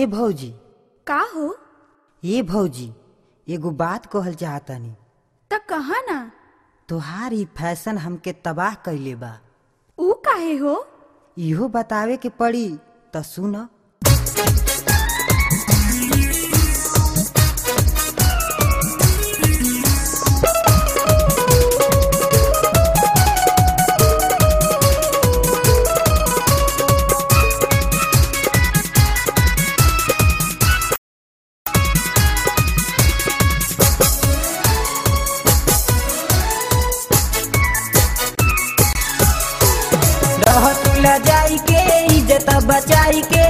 ए भौजी का हो ए भौजी एगो बात कहल चाहतनी त कहा ना तोहार ई फैशन हमके तबाह कइले बा ऊ काहे हो इहो बतावे के पड़ी त सुन रह तुला जाई के इज्जत बचाई के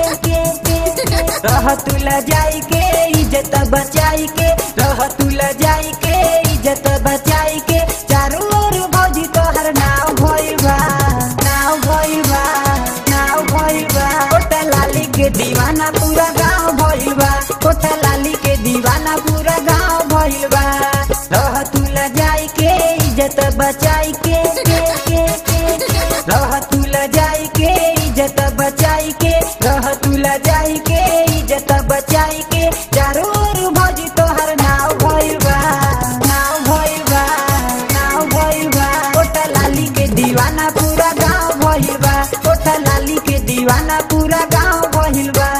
रह तुला जाई के इज्जत बचाई के रह तुला जाई के इज्जत बचाई के चारों ओर भौजी तोहर नाव भइल बा नाव भइल बा नाव भइल बा कोटा लाली के दीवाना पूरा गांव भइल बा कोटा लाली के दीवाना पूरा गांव भइल बा रह तुला जाई के इज्जत बचाई के के के के रह तुला जाई के इज्जत बचाई के रह तुला जाई के इज्जत बचाई के चारों ओर भौजी तोहर नाव भइल बा नाव भइल बा नाव भइल बा कोटा लाली के दीवाना पूरा गांव भइल बा कोटा लाली के दीवाना पूरा गांव भइल बा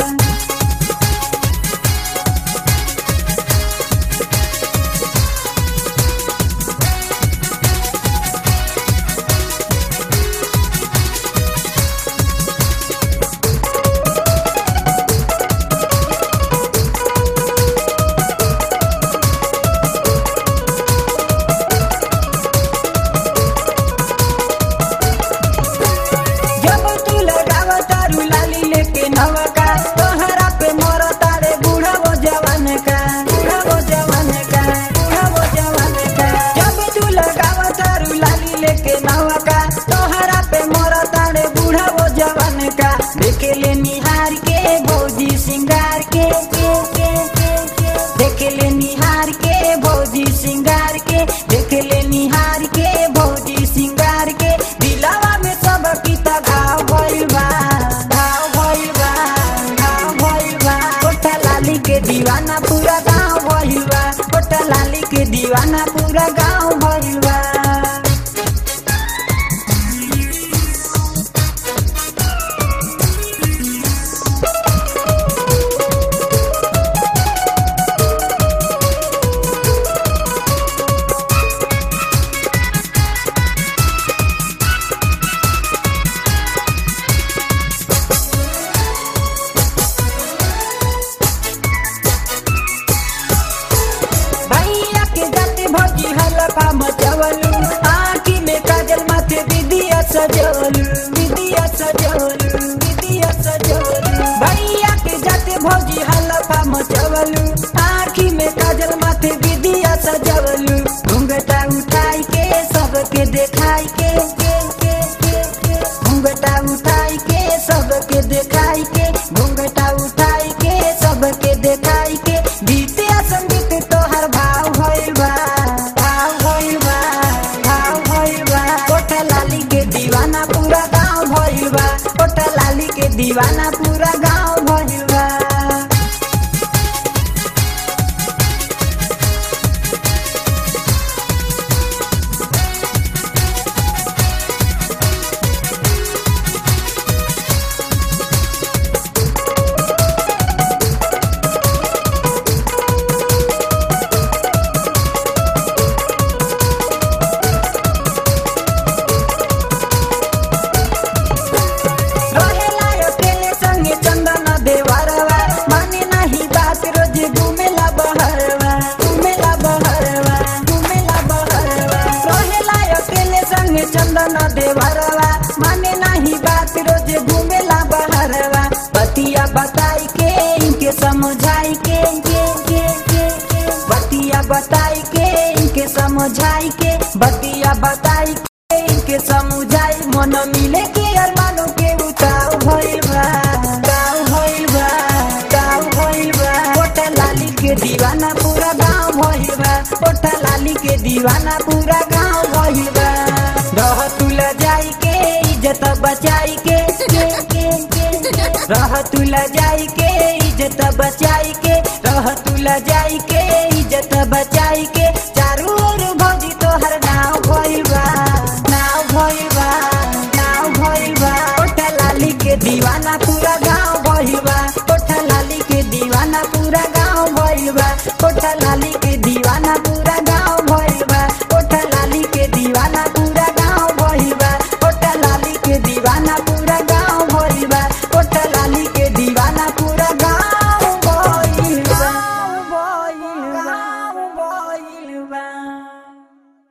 जब तू लगावा तारू लाली लेके नवका तोहरा पे मोर तारे बूढ़ा वो जवान का बूढ़ा वो जवान का बूढ़ा वो जवान का जब तू लगावा तारू लाली लेके नवका तोहरा पे मोर तारे बूढ़ा वो जवान का देखे ले निहार के भौजी सिंगार के के के के के देखे ले निहार के भौजी सिंगार के देखे ले निहार के भौजी सिंगार के दिलावा में सब किता घाव भइल बा घाव भइल बा घाव भइल बा कोठा लाली के दीवाना पूरा गांव भइल बा कोठा लाली के दीवाना पूरा गांव भइल बा भैया के जाते भौजी हलफा मचवलू आँखी में काजल माथे विदिया सजवलू विदिया सजवलू विदिया सजवलू भैया के जाते भौजी हलफा मचवलू आँखी में काजल माथे विदिया सजवलू घूंघटा उठाई के सबके देखाई के के के के के घूंघटा उठाई के सबके देखाई के घूंघटा उठाई के सबके देखाई के बीते संगीत तोहर भाव भइल बा भाव भइल बा भाव भइल बा कोठा लाली के दीवाना पूरा गांव भइल बा कोठा लाली के दीवाना पूरा गांव भइल बा रहेला अकेले संगे चंदन देवरवा माने नहीं बात रोज घूमेला बहरवा घूमेला बहरवा घूमेला बहरवा रहेला अकेले संगे चंदन देवरवा माने नहीं बात रोज घूमेला बहरवा बतिया बताई के इनके समझाई के के के के के बतिया बताई के इनके समझाई के बतिया बताई के इनके समझाई मन मिले के अरमानों के उताव भइल बा गाँव भइल बा गाँव भइल बा कोटा लाली के दीवाना पूरा गाँव भइल बा कोटा लाली के दीवाना पूरा गाँव भइल बा रह तुला जाई के इज्जत बचाई के के के के रह तुला जाई के इज्जत बचाई के रह तुला जाई के इज्जत बचाई के चारू ओर भौजी तोहर नाव भइल बा नाव भइल बा नाव भइल बा कोठा लाली के दीवाना पूरा गांव भइल बा कोठा लाली के दीवाना पूरा गांव भइल बा कोठा लाली